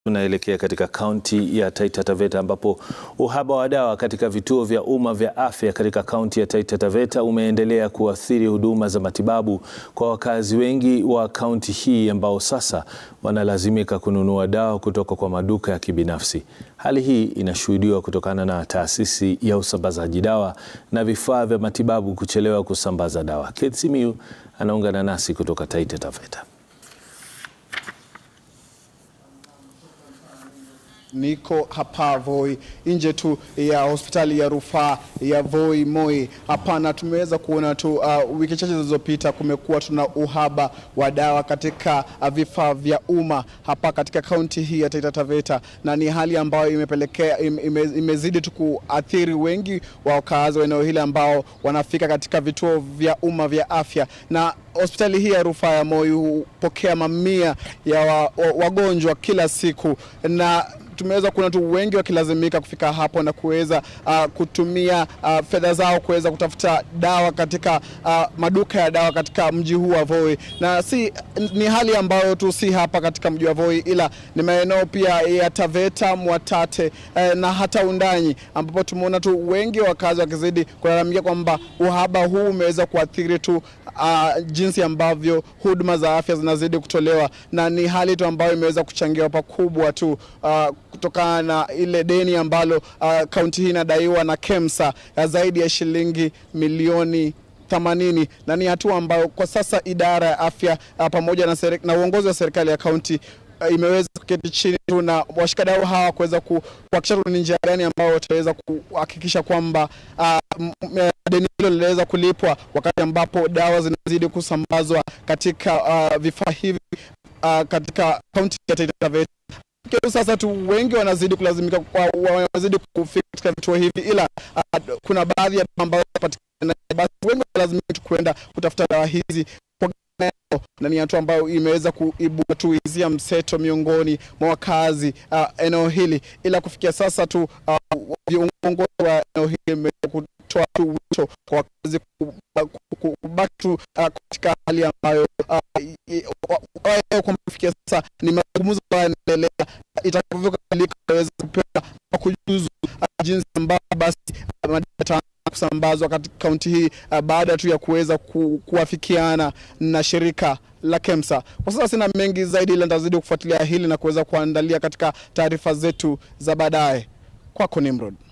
Tunaelekea katika kaunti ya Taita Taveta ambapo uhaba wa dawa katika vituo vya umma vya afya katika kaunti ya Taita Taveta umeendelea kuathiri huduma za matibabu kwa wakazi wengi wa kaunti hii ambao sasa wanalazimika kununua dawa kutoka kwa maduka ya kibinafsi. Hali hii inashuhudiwa kutokana na taasisi ya usambazaji dawa na vifaa vya matibabu kuchelewa kusambaza dawa. Keith Simiyu anaungana nasi kutoka Taita Taveta. Niko hapa Voi nje tu ya hospitali ya rufaa ya Voi Moi. Hapana, tumeweza kuona tu uh, wiki chache zilizopita kumekuwa tuna uhaba wa dawa katika uh, vifaa vya umma hapa katika kaunti hii ya Taita Taveta, na ni hali ambayo imepelekea ime, imezidi tu kuathiri wengi wa wakazi wa eneo hili ambao wanafika katika vituo vya umma vya afya na hospitali hii ya rufaa ya Moi hupokea mamia ya wa, wa, wagonjwa kila siku na tumeweza kuona tu wengi wakilazimika kufika hapo na kuweza uh, kutumia uh, fedha zao kuweza kutafuta dawa katika uh, maduka ya dawa katika mji huu wa Voi, na si ni hali ambayo tu si hapa katika mji wa Voi, ila ni maeneo pia ya Taveta, Mwatate eh, na hata Undanyi, ambapo tumeona tu wengi wakazi wakizidi kulalamikia kwamba uhaba huu umeweza kuathiri tu uh, jinsi ambavyo huduma za afya zinazidi kutolewa, na ni hali tu ambayo imeweza kuchangiwa pakubwa tu uh, kutokana na ile deni ambalo kaunti uh, hii inadaiwa na KEMSA ya zaidi ya shilingi milioni 80 na ni hatua ambayo kwa sasa idara ya afya uh, pamoja na, na uongozi wa serikali ya kaunti uh, imeweza kuketi chini tu na washikadau hawa kuweza kuhakikisha ni njia gani ambao wataweza kuhakikisha kwamba uh, deni hilo linaweza kulipwa wakati ambapo dawa zinazidi kusambazwa katika uh, vifaa hivi uh, katika kaunti ya Taita Taveta. Sasa tu wengi wanazidi kulazimika wanazidi kufika katika vituo hivi, ila uh, kuna baadhi ya ambayo patikana, basi wengi wanalazimika tu kwenda kutafuta dawa hizi na ni hatua ambayo imeweza kuibua tu hisia mseto miongoni mwa wakazi uh, eneo hili, ila kufikia sasa tu viongozi uh, wa eneo hili imeweza kutoa tu wito kwa wakazi kubaki tu katika hali ambayo kwamba kufikia sasa ni mazungumzo ambayo yanaendelea, itakavyokamilika waweza kupewa kujuzu jinsi ambavyo basi madata kusambazwa katika kaunti hii uh, baada tu ya kuweza ku, kuafikiana na shirika la KEMSA. Kwa sasa sina mengi zaidi, ila nitazidi kufuatilia hili na kuweza kuandalia katika taarifa zetu za baadaye. Kwako Nimrod.